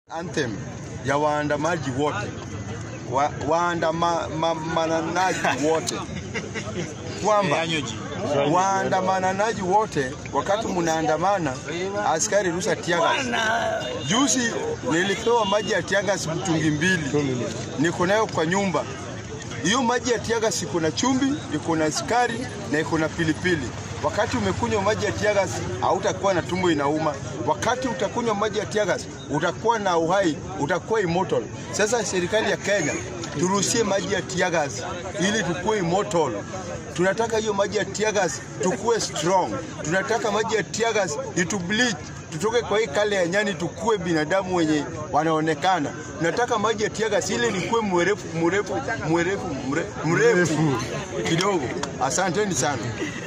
Anthem ya waandamaji wote wa, waandamanaji wote kwamba waandamanaji wote wakati mnaandamana, askari rusa tiagas. Juzi nilipewa maji ya tiagas mtungi mbili, niko nayo kwa nyumba. Hiyo maji ya tiagas iko na chumvi, iko na sukari na iko na pilipili. Wakati umekunywa maji ya tiagas hautakuwa na tumbo inauma. Wakati utakunywa maji ya tiagas utakuwa na uhai, utakuwa immortal. Sasa serikali ya Kenya turuhusie maji ya tiagas ili tukue immortal. Tunataka hiyo maji ya tiagas tukue strong. Tunataka maji ya tiagas itu bleach tutoke kwa hii kale ya nyani tukue binadamu wenye wanaonekana. Nataka maji ya tiagas ili nikuwe mrefu mrefu mrefu mre- mrefu kidogo. Asanteni sana.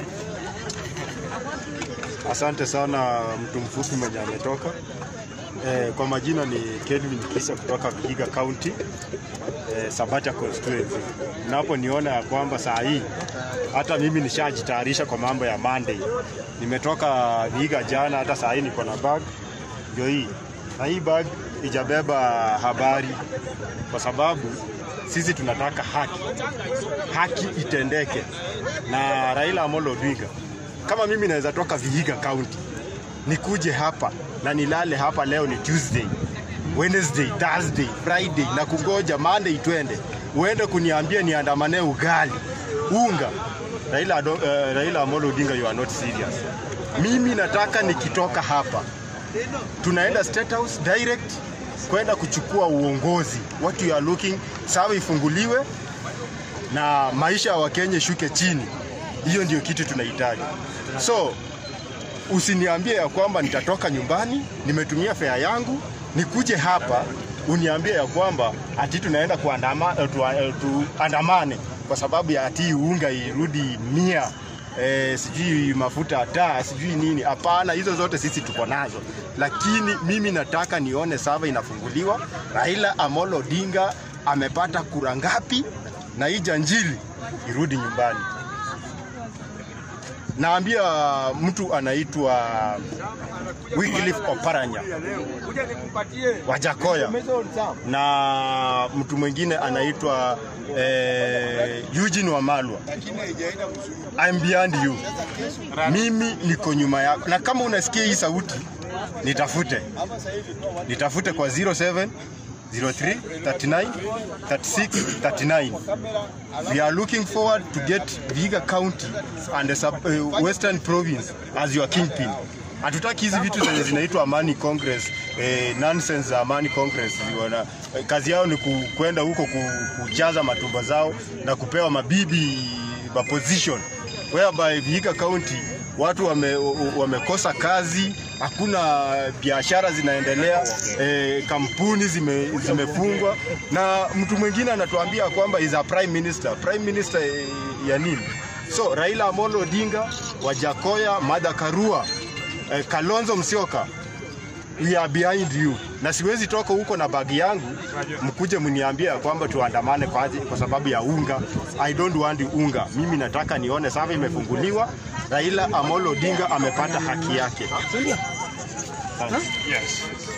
Asante sana mtu mfupi mwenye ametoka. Eh, kwa majina ni Kelvin Kisa kutoka Vihiga County, eh, Sabata constituency. Naponiona ya kwamba saa hii hata mimi nishajitayarisha kwa mambo ya Monday. Nimetoka Vihiga jana, hata saa hii niko na bag ndio hii, na hii bag ijabeba habari, kwa sababu sisi tunataka haki, haki itendeke na Raila Amolo Odinga kama mimi naweza toka Vihiga County nikuje hapa na nilale hapa, leo ni Tuesday, Wednesday, Thursday, Friday na kungoja Monday twende, uende kuniambia niandamane ugali unga. Raila, Ado- eh, Raila Amolo Odinga, you are not serious. Mimi nataka nikitoka hapa tunaenda State House direct kwenda kuchukua uongozi. What you are looking, sawa ifunguliwe na maisha ya Wakenya shuke chini. Hiyo ndio kitu tunahitaji. So usiniambie ya kwamba nitatoka nyumbani, nimetumia fare yangu, nikuje hapa uniambie ya kwamba ati tunaenda kuandama, eh, tu, eh, tuandamane kwa sababu ya ati unga irudi mia eh, sijui mafuta taa sijui nini. Hapana, hizo zote sisi tuko nazo, lakini mimi nataka nione sava inafunguliwa. Raila Amolo Odinga amepata kura ngapi, na hii janjili irudi nyumbani. Naambia mtu anaitwa Wycliffe Oparanya wa Jakoya na mtu mwingine anaitwa eh, Eugene Wamalwa. I'm behind you. Mimi niko nyuma yako, na kama unasikia hii sauti nitafute, nitafute kwa 07 03 39 36 39. We are looking forward to get Vihiga County and the sub, uh, Western Province as your kingpin. Hatutaki hizi vitu zenye zinaitwa Amani Congress, eh, nonsense za Amani Congress. Wana, eh, kazi yao ni ku- kwenda huko ku- kujaza matumba zao na kupewa mabibi ma position whereby Vihiga County watu wame, wamekosa kazi, hakuna biashara zinaendelea, eh, kampuni zime, zimefungwa, na mtu mwingine anatuambia kwamba is a prime minister. Prime minister eh, ya nini? So Raila Amolo Odinga, Wajakoya, Martha Karua, eh, Kalonzo Musyoka we are behind you, na siwezi toka huko na bagi yangu mkuje mniambie ya kwamba tuandamane kwa, aji- kwa sababu ya unga. I don't want unga. Mimi nataka nione sava imefunguliwa, Raila Amolo Odinga amepata haki yake. Yes.